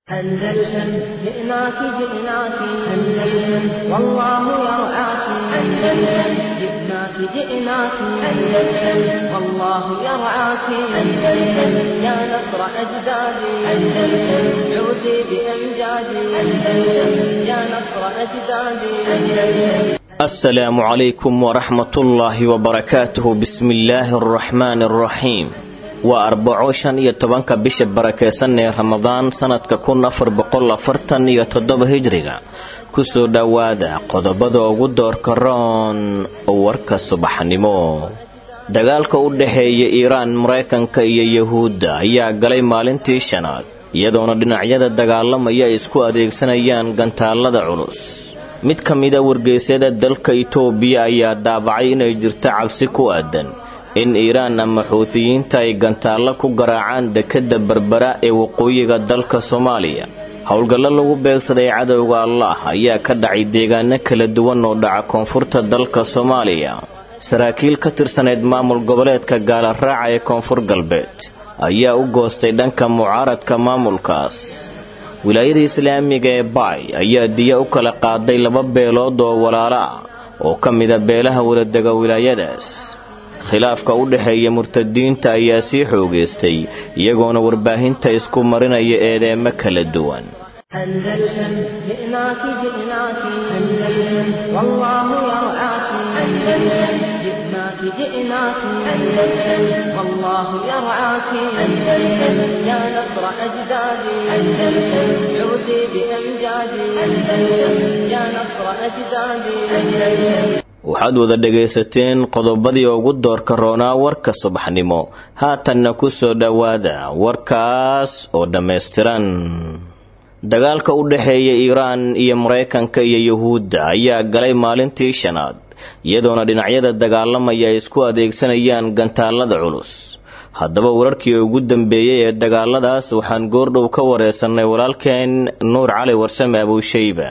أندلسن جئناك جئناك أندلسن والله يرعاك أندلسن جئناك جئناك أندلسن والله يرعاك أندلسن يا نصر أجدادي أندلسن عودي بأمجادي أندلسن يا نصر أجدادي أندلسن السلام عليكم ورحمة الله وبركاته بسم الله الرحمن الرحيم waa arbaco shan iyo tobanka bisha barakeysan ee ramadaan sanadka kun afar boqol afartan iyo toddoba hijriga kusoo dhowaada qodobada ugu doorka roon warka subaxnimo dagaalka u dhexeeya iiraan maraykanka iyo yuhuudda ayaa galay maalintii shanaad iyadoona dhinacyada dagaalamaya ay isku adeegsanayaan gantaalada culus mid ka mida wargeysyada dalka itoobiya ayaa daabacay inay jirto cabsi ku aadan in iiraan ama xuutiyiinta ay gantaallo ku garaacaan dekedda berbera ee waqooyiga dalka soomaaliya howlgallo lagu beegsaday cadowga allah ayaa ka dhacay deegaano kala duwan oo dhaca koonfurta dalka soomaaliya saraakiil ka tirsaneyd maamul goboleedka gaalaraaca ee koonfur galbeed ayaa u goostay dhanka mucaaradka maamulkaas wilaayada islaamiga ee baay ayaa diya u kala qaaday laba beelood oo walaalo ah oo ka mida beelaha waladega wilaayadaas khilaafka u dhexeeya murtadiinta ayaa sii xoogaystay iyagoona warbaahinta isku marinaya eedeemo kala duwan أندلسن جئناك جئناك أندلسن والله يرعاك أندلسن جئناك جئناك أندلسن والله يرعاك أندلسن يا نصر أجدادي أندلسن عودي بأمجادي أندلسن يا نصر أجدادي أندلسن waxaad wada dhegaysateen qodobadii ugu doorka roonaa warka subaxnimo haatanna ku soo dhowaada warkaas oo dhammaystiran dagaalka u dhexeeya iiraan iyo maraykanka iyo yuhuudda ayaa galay maalintii shanaad iyadoona dhinacyada dagaalamaya ay isku adeegsanayaan gantaalada culus haddaba wararkii ugu dambeeyey ee dagaaladaas waxaan goordhow ka wareysannay walaalkeen nuur cali warsame abuushayba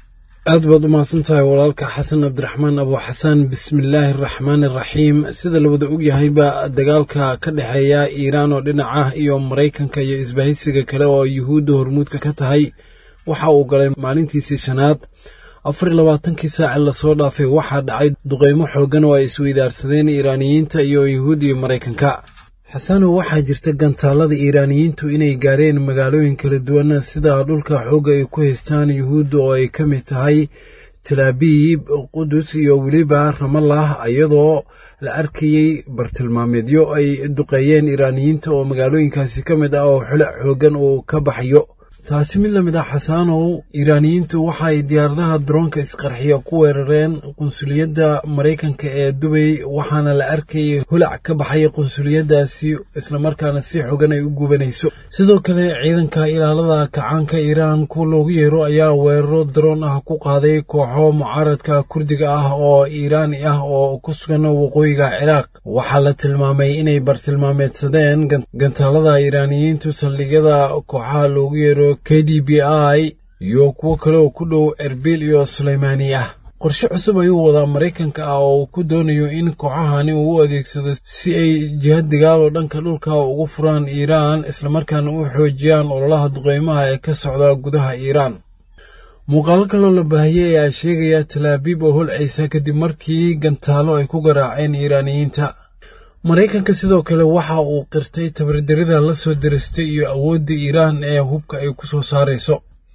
aad baad u mahadsan tahay walaalka xasan cabdiraxmaan abu xasan bismillaahi araxmaan iraxiim sida la wada ogyahayba dagaalka ka dhexeeya iiraan oo dhinac ah iyo maraykanka iyo isbahaysiga kale oo yuhuudda hormuudka ka tahay waxa uu galay maalintiisii shanaad afar iyo labaatankii saaci lasoo dhaafay waxaa dhacay duqeymo xooggan oo ay isweydaarsadeen iiraaniyiinta iyo yuhuud iyo maraykanka xasanow waxaa jirta gantaalada iiraaniyiintu inay gaareen magaalooyin kala duwan sida dhulka xoogga ay ku haystaan yuhuudda oo ay ka mid tahay talaabiib qudus iyo weliba ramallah iyadoo la arkayey bartilmaameedyo ay duqeeyeen iiraaniyiinta oo magaalooyinkaasi ka mid ah oo xulac xooggan uu ka baxayo taasi mid la mid ah xasaanow iiraaniyiintu waxa ay diyaaradaha daroonka isqarxiya ku weerareen qunsuliyadda maraykanka ee dubay waxaana la arkayay hulac ka baxay qunsuliyaddaasi islamarkaana si xogan ay u gubanayso sidoo kale ciidanka ilaalada kacaanka iiraan kuwa loogu yeero ayaa weeraro daroon ah ku qaaday kooxo mucaaradka kurdiga ah oo iiraani ah oo ku sugan waqooyiga ciraaq waxaa la tilmaamay inay bartilmaameedsadeen gantaalada iiraaniyiintu saldhigyada kooxaha loogu yeero k d b i iyo kuwo kale oo ku dhow erbil iyo suleymaani ah qorshe cusub ayuu wadaa maraykanka ah oo uu ku doonayo in kooxahani uu u adeegsado si ay jihad dagaal oo dhanka dhulka ugu furaan iiraan islamarkaana u xoojiyaan ololaha duqeymaha ee ka socda gudaha iiraan muuqaalo kaloo la baahiyey ayaa sheegaya talaabiib oo holcaysa kadib markii gantaalo ay ku garaaceen iiraaniyiinta maraykanka sidoo kale waxa uu qirtay tabardarida la soo diristay iyo awoodda iiraan ee hubka ay ku soo saarayso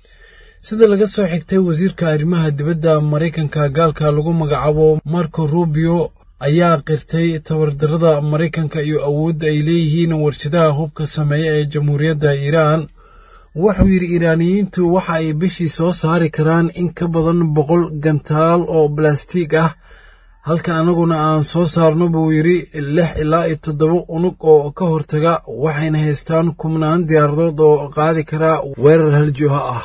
sida laga soo xigtay wasiirka arrimaha dibadda maraykanka gaalka lagu magacaabo marco rubio ayaa qirtay tabardarada maraykanka iyo awoodda ay leeyihiin warshadaha hubka sameeya ee jamhuuriyadda iiraan wuxuu yidhi iiraaniyiintu waxa ay bishii soo saari karaan in ka badan boqol gantaal oo balastiig ah halka annaguna aan soo saarno buu yidhi lix ilaa iyo toddoba unug oo ka hortaga waxayna haystaan kumnaan diyaaradood oo qaadi kara weerar haljuha ah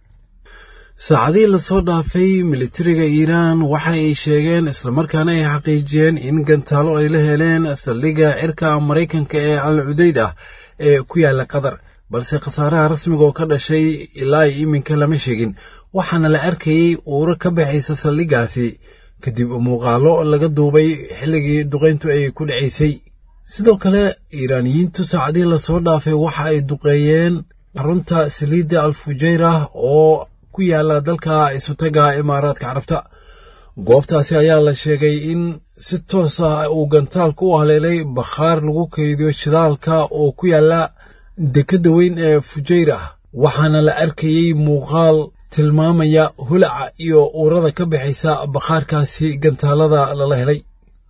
saacadihii lasoo dhaafay militariga iiraan waxa ay sheegeen islamarkaana ay xaqiijiyeen in gantaalo ay la heleen saldhigga cirka maraykanka ee al cudayd ah ee ku yaalla qatar balse khasaaraha rasmiga oo ka dhashay ilaa iyo iminka lama sheegin waxaana la arkayey uuro ka baxaysa saldhiggaasi kadib muuqaalo laga duubay xilligii duqayntu ay ku dhacaysay sidoo kale iiraaniyiintu saacadihii lasoo dhaafay waxa ay duqeeyeen xarunta saliidda alfujeyra oo ku yaala dalka isutaga imaaraadka carabta goobtaasi ayaa la sheegay in si toos ah uu gantaalku u haleelay bakhaar lagu kaydiyo shidaalka oo ku yaala dekedda weyn ee fujeyra waxaana la arkayey muuqaal tilmaamaya hulaca iyo uurada ka baxaysa bakhaarkaasi gantaalada lala helay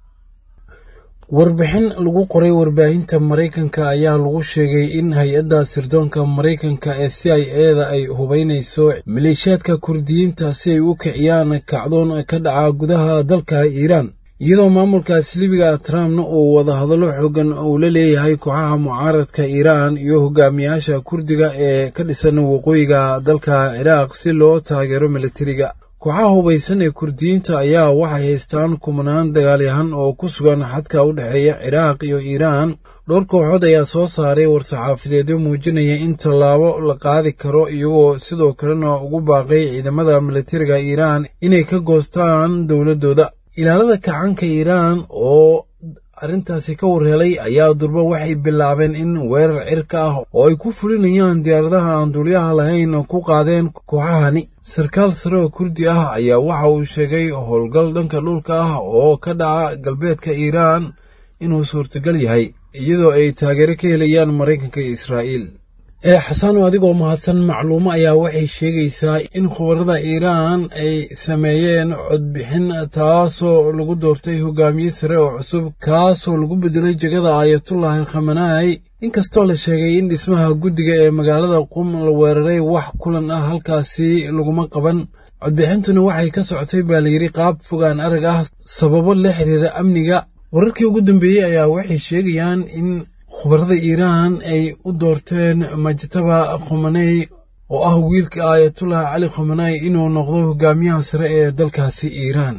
warbixin lagu qoray warbaahinta maraykanka ayaa lagu sheegay in hay-adda sirdoonka maraykanka ee c i eda ay hubaynayso maleeshiyaadka kurdiyiinta si ay u kiciyaan kacdoon ka dhaca gudaha dalka iiraan iyadoo maamulkaas libiga trumpna uu wadahadallo xoogan uu la leeyahay kooxaha mucaaradka iiraan iyo hogaamiyaasha kurdiga ee ka dhisan waqooyiga dalka ciraaq si loo taageero militariga kooxaha hubaysan ee kurdiyiinta ayaa waxay haystaan kumanaan dagaalyahan oo ku sugan xadka u dhexeeya ciraaq iyo iiraan dhowr kooxood ayaa soo saaray war-saxaafadeedyo muujinaya in tallaabo la qaadi karo iyagoo sidoo kalena ugu baaqay ciidamada militariga iiraan inay ka goostaan dowladdooda ilaalada kacanka iiraan oo arrintaasi ka warhelay ayaa durba waxay bilaabeen in weerar cirka ah oo ay ku fulinayaan diyaaradaha aan duuliyaha lahayn ku qaadeen kooxahani sarkaal sare oo kurdi ah ayaa waxa uu sheegay howlgal dhanka dhulka ah oo ka dhaca galbeedka iiraan inuu suurtagal yahay iyadoo ay taageero ka helayaan maraykanka iyo israa'iil ee xasano adigoo mahadsan macluumo ayaa waxay sheegaysaa in khubarada iiraan ay sameeyeen codbixin taasoo lagu doortay hogaamiye sare oo cusub kaasoo lagu bedelay jegada aayatullaahi khamanaai inkastoo la sheegay in dhismaha guddiga ee magaalada qum la weeraray wax kulan ah halkaasi laguma qaban codbixintuna waxay ka socotay baa layidhi qaab fogaan arag ah sababo la xiriira amniga wararkii ugu dambeeyey ayaa waxay sheegayaan in khubarada iiraan ay u doorteen majtaba khomaney oo ah wiilka aayatullah cali khomaney inuu noqdo hogaamiyaha sare ee dalkaasi iiraan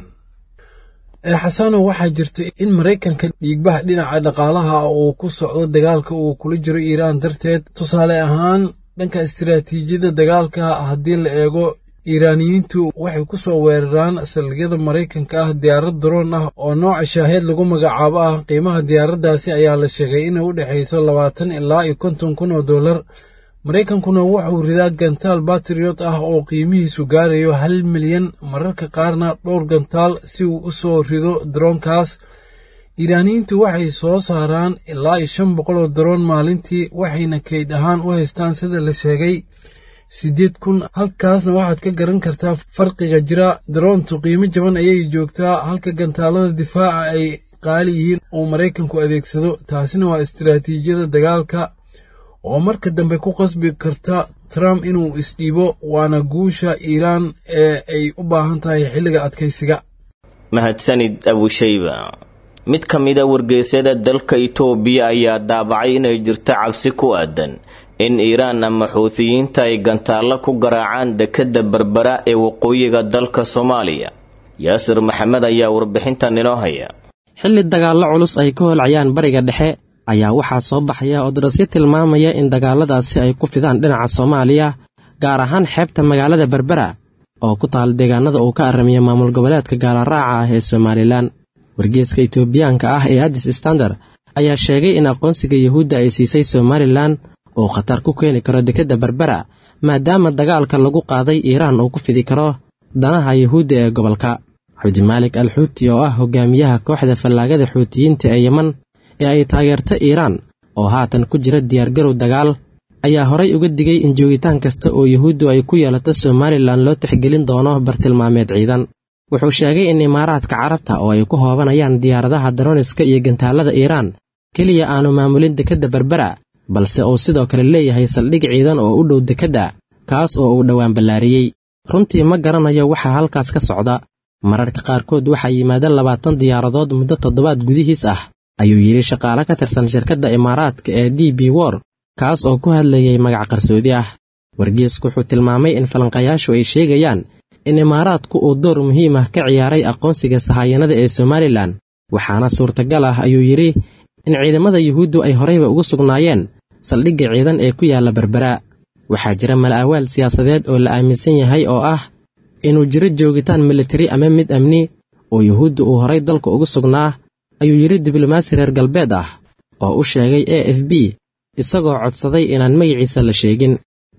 ee xasano waxaa jirta in maraykanka dhiigbaha dhinaca dhaqaalaha uu ku socdo dagaalka uu kula jiro iiraan darteed tusaale ahaan dhanka istiraatiijiyadda dagaalka haddii la eego iiraaniyiintu waxay ku soo weeraraan saldhigyada maraykanka ah diyaarad daroon ah oo nooca shaaheed lagu magacaabo ah qiimaha diyaaraddaasi ayaa la sheegay inay u dhexayso labaatan ilaa iyo konton kun oo dollar maraykankuna wuxuu ridaa gantaal batriyot ah oo qiimihiisu gaarayo hal milyan mararka qaarna dhowr gantaal si uu u soo rido daroonkaas iiraaniyiintu waxay soo saaraan ilaa iyo shan boqol oo daroon maalintii waxayna kayd ahaan u haystaan sida la sheegay siddeed kun halkaasna waxaad ka garan kartaa farqiga jira daroontu qiimo jaban ayay joogtaa halka gantaalada difaaca ay qaali yihiin uu maraykanku adeegsado taasina waa istiraatiijiyada dagaalka oo marka dambe ku qasbi karta trump inuu isdhiibo waana guusha iiraan ee ay u baahan tahay xilliga adkaysiga mahadsanid abushayba mid ka mida wargeysyada dalka itoobiya ayaa daabacay inay jirto cabsi ku aadan in iiraan ama xuutiyiinta ay gantaallo ku garaacaan dekedda berbera ee waqooyiga dalka soomaaliya yaasir maxamed ayaa warbixintan inoo haya xilli dagaallo culus ay ka holcayaan bariga dhexe ayaa waxaa soo baxaya odarasyo tilmaamaya in dagaalladaasi ay ku fidaan dhinaca soomaaliya gaar ahaan xeebta magaalada berbera oo ku taal deegaanada uu ka aramiya maamul goboleedka gaalaraaca ah ee somalilan wargeeska itoobiyaanka ah ee addis standard ayaa sheegay in aqoonsiga yuhuudda ay siisay somalilan uu khatar ku keeni karo dekedda berbera maadaama dagaalka lagu qaaday iiraan uu ku fidi karo danaha yuhuudda ee gobolka cabdimaalik al xuuti oo ah hogaamiyaha kooxda fallaagada xuutiyiinta ee yeman ee ay taageerto iiraan oo haatan ku jira diyaargarow dagaal ayaa horay uga digay in joogitaan kasta oo yuhuuddu ay ku yeelato somalilan loo tixgelin doono bartilmaameed ciidan wuxuu sheegay in imaaraadka carabta oo ay ku hoobanayaan diyaaradaha daroniska iyo gantaalada iiraan keliya aanu maamulin dekedda berbera balse uu sidoo kale leeyahay saldhig ciidan oo u dhow dekedda kaas oo uu dhowaan ballaariyey runtii ma garanayo waxaa halkaas ka socda mararka qaarkood waxaa yimaadeen labaatan diyaaradood muddo toddobaad gudihiis ah ayuu yidhi shaqaale ka tirsan shirkadda imaaraadka ee d b wor kaas oo ku hadlayay magac qarsoodi ah wargeesku wuxuu tilmaamay in falanqayaashu ay sheegayaan in imaaraadku uu door muhiim ah ka ciyaaray aqoonsiga sahaayanada ee somalilan waxaana suurtagal ah ayuu yidhi in ciidamada yuhuuddu ay horayba ugu sugnaayeen saldhigga ciidan ee ku yaalla berbera waxaa jira mala'awaal siyaasadeed oo la aaminsan yahay oo ah inuu jiro joogitaan militari ama mid amni oo yuhuudda uu horay dalka ugu sugnaa ayuu yidhi diblomaasi reer galbeed ah oo u sheegay a f b isagoo codsaday inaan magaciisa la sheegin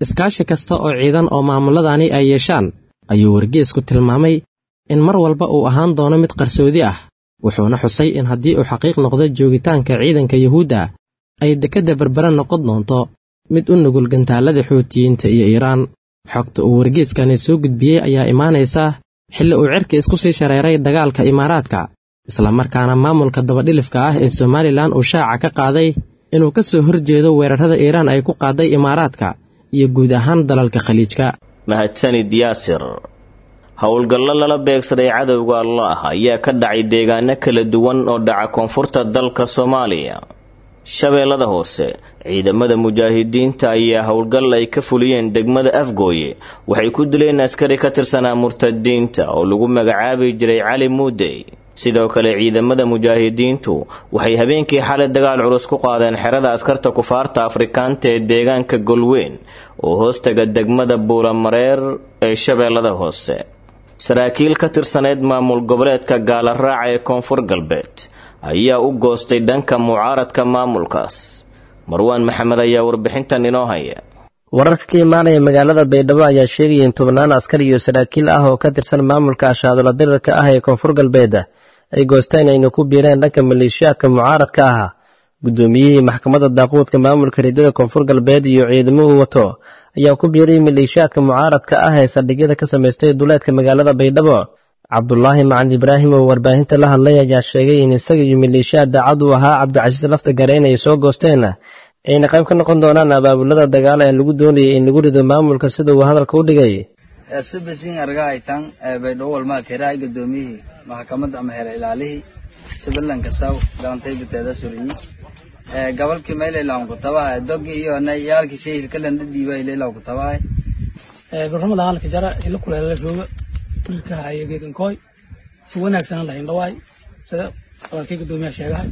iskaashi kasta oo ciidan oo maamuladani ay yeeshaan ayuu wargeesku tilmaamay in mar walba uu ahaan doono mid qarsoodi ah wuxuuna xusay in haddii uu xaqiiq noqdo joogitaanka ciidanka yuhuudda ay dekedda berbera noqon doonto mid u nugul gantaallada xuutiyiinta iyo iiraan xogta uu wargeeskani soo gudbiyey ayaa imaanaysa xilli uu cirka isku sii shareeray dagaalka imaaraadka islamarkaana maamulka dabadhilifka ah ee somalilan uu shaaca ka qaaday inuu ka soo horjeedo weerarrada iiraan ay ku qaaday imaaraadka iyo guud ahaan dalalka khaliijka mahadsanid yaasir howlgallo lala beegsaday cadowga allah ayaa ka dhacay deegaano kala duwan oo dhaca koonfurta dalka soomaaliya shabeellada hoose ciidamada mujaahidiinta ayaa howlgal ay ka fuliyeen degmada afgooye waxay ku dileen askari ka tirsanaa murtadiinta oo lagu magacaabi jiray cali muudey sidoo kale ciidamada mujaahidiintu waxay habeenkii xalay dagaal culus ku qaadeen xerada askarta kufaarta afrikaanta ee deegaanka golweyn oo hoostaga degmada buulamareer ee shabeellada hoose saraakiil ka tirsaneyd maamul goboleedka gaalaraaca ee koonfur galbeed ayaa u goostay dhanka mucaaradka maamulkaas marwaan maxamed ayaa warbixintan inoo haya wararka ka imaanaya magaalada baydhabo ayaa sheegaya in tobnaan askar iyo saraakiil ah oo ka tirsan maamulka ashaadola dirirka ah ee koonfur galbeed ay goosteen ayna ku biireen dhanka maleeshiyaadka mucaaradka ah guddoomiyihii maxkamadda daaquudka maamulka ridada koonfur galbeed iyo ciidamuhu wato ayaa ku biiray maleeshiyaadka mucaaradka ah ee saldhigyada ka samaystay duleedka magaalada baydhabo cabdulaahi macalin ibraahim oo warbaahinta la hadlay ayaa sheegay in isaga iyo maleeshiyaad daacad u ahaa cabdicasiis lafta gareen ay soo goosteen ayna qayb ka noqon doonaan abaabulada dagaal ee lagu doonayay in lagu rido maamulka sida uu hadalka u dhigay sibisin argahaytan baydhabo walmaa keraa gudoomiyihii maxkamadda ama hera ilaalihii sibilanka saw galantay biteeda surinyi gabalkii maylaylawan ku tabahay dogi iyo yaalkii shay hilkalan dhadhiiba ilaylawan ku tabahay barnamada halka jara ila kuleela rooga wiilka haya geegankoy si wanaagsan la hindhawaay sida walaalkii gudoomiyaha sheegahay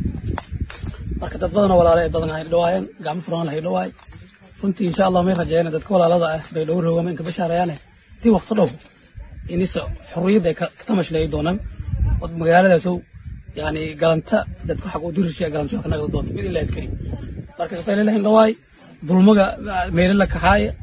marka dad badanoo walaala ay badan hindhawaayeen gacmo furan la hindhawaay runtii insha allah may rajeeyeen dadka walaalada ah bay dhow roogama inka bashaarayaane tii waqti dhow inisa xurriyadda ay ka tamashlay doonaan od magaaladaasow yani galanta dadka xaq u durisha galanto ka nagada doonta mid ilaa kari marka safayla la hindhawaay dulmaga meelo la kaxaaya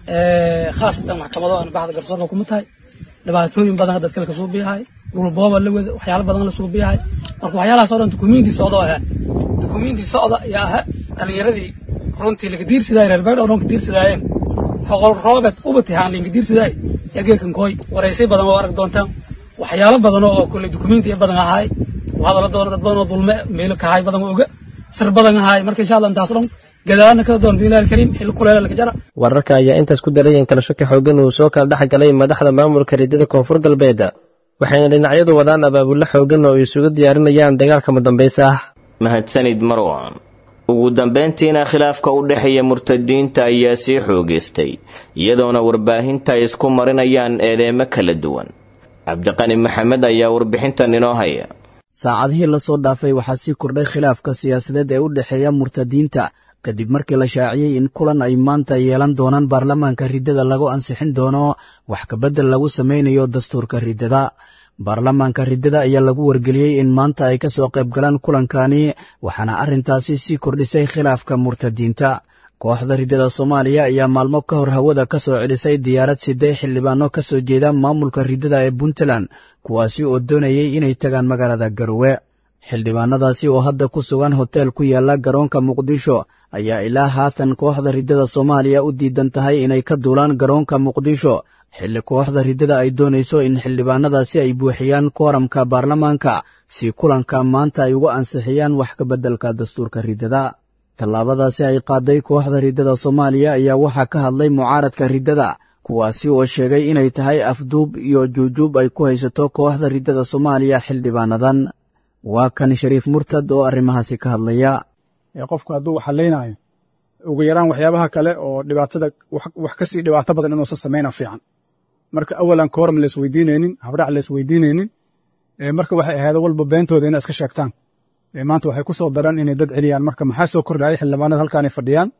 khaasatan maxkamado aan baxda garsoorka kuma tahay dhibaatooyin badan dad kale kasoo biyahay dhulbooba la wada waxyaalo badan la soo biyahay marka waxyaalahaas oo dhan dukumiintii socda oo ahaa dukumiintii socda yaa ahaa dhalinyaradii runtii laga diirsidaay reer beydh oo dhan ka diirsidaayeen xoqol roobed ubatihaan linka diirsidaay yaa geekan kooy waraysay badan oo arag doontaan waxyaalo badan oo kule dukumiintii badan ahaay hadala doona dad badan oo dulme meelo kahay badan oo oga sir badan ahaay marka insha allah intaas dhan gadaana kala doon bilaal kariim xilli kuleela laga jara wararka ayaa intaas ku daray in kala shaki xoogan uu soo kala dhex galay madaxda maamulka ridada koonfur galbeed waxayna dhinacyadu wadaan abaabullo xoogan oo isugu diyaarinayaan dagaalka madambaysa ah mahadsanid marwan ugu dambayntiina khilaafka u dhexeeya murtadiinta ayaa sii xoogaystay iyadoona warbaahinta ay isku marinayaan eedeemo kala duwan cabdiqani maxamed ayaa warbixintan inoo haya saacadihii la soo dhaafay waxaa sii kordhay khilaafka siyaasadeed ee u dhexeeya murtadiinta kadib markii la shaaciyey in kulan ay maanta yeelan doonaan baarlamaanka riddada lagu ansixin doono wax kabeddel lagu samaynayo dastuurka riddada baarlamaanka riddada ayaa lagu wargeliyey in maanta ay ka soo qayb galaan kulankani waxaana arrintaasi sii kordhisay khilaafka murtadiinta kooxda riddada soomaaliya ayaa maalmo ka hor hawada ka soo celisay diyaarad sidee xildhibaano ka soo jeeda maamulka riddada ee puntland kuwaasi oo doonayay inay tagaan magaalada garowe xildhibaanadaasi oo hadda ku sugan hoteel ku yaala garoonka muqdisho ayaa ilaa haatan kooxda riddada soomaaliya u diidan tahay inay ka duulaan garoonka muqdisho xilli kooxda riddada ay doonayso in xildhibaanadaasi ay buuxiyaan kooramka baarlamaanka si kulanka maanta ay uga ansixiyaan wax ka beddelka dastuurka riddada tallaabadaasi ay qaaday kooxda riddada soomaaliya ayaa waxaa ka hadlay mucaaradka riddada kuwaasi oo sheegay inay tahay afduub iyo juujuub ay ku haysato kooxda riddada soomaaliya xildhibaanadan waa kan shariif murtad oo arrimahaasi ka hadlaya qofku hadduu waxalaynaayo ugu yaraan waxyaabaha kale oo dhibaatada wax ka sii dhibaato badan inuusan samayna fiican marka awalan kooram laisweydiinaynin habdhac laisweydiinaynin marka waxay ahayd walba beentooda inay iska sheegtaan maanta waxay ku soo daraan inay dad celiyaan marka maxaa soo kordhayay xildhibaanada halkaanay fadhiyaan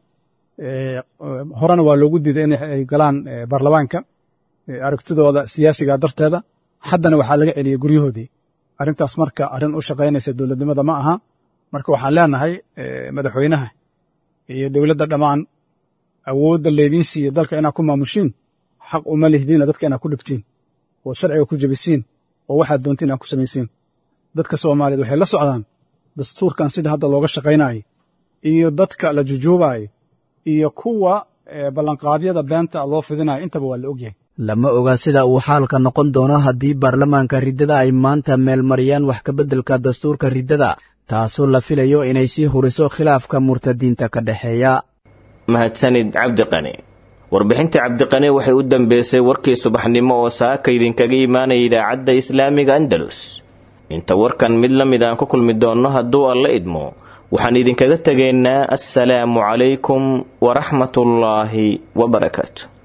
horena waa loogu diiday inay galaan baarlamaanka aragtidooda siyaasiga darteeda haddana waxaa laga celiyey guryahoodii arrintaas marka arrin u shaqaynaysa dowladnimada ma aha marka waxaan leenahay madaxweynaha iyo dowladda dhammaan awoodda laydiin siiya dalka inaad ku maamushiin xaq uma lihdiina dadka inaad ku dhibtiin oo sharciga ku jebisiin oo waxaad doontiin inaad ku samaysiin dadka soomaaliyeed waxay la socdaan dastuurkan sida hadda looga shaqaynaayo iyo dadka la jujuubaayo iyo kuwa ballanqaadyada beenta loo fidinayo intaba waa la ogyahay lama oga sida uu xaalka noqon doono haddii baarlamaanka riddada ay maanta meelmariyaan wax kabeddelka dastuurka riddada taasoo la filayo inay sii huriso khilaafka murtadiinta ka dhexeeya mahadsanid cabdiqani warbixinta cabdiqani waxay u dambeysay warkii subaxnimo oo saaka idinkaga imaanaya idaacadda islaamiga andalus inta warkan mid la mid aan ku kulmi doonno hadduu alla idmo waxaan idinkaga tegaynaa assalaamu calaykum waraxmatullaahi wabarakaatu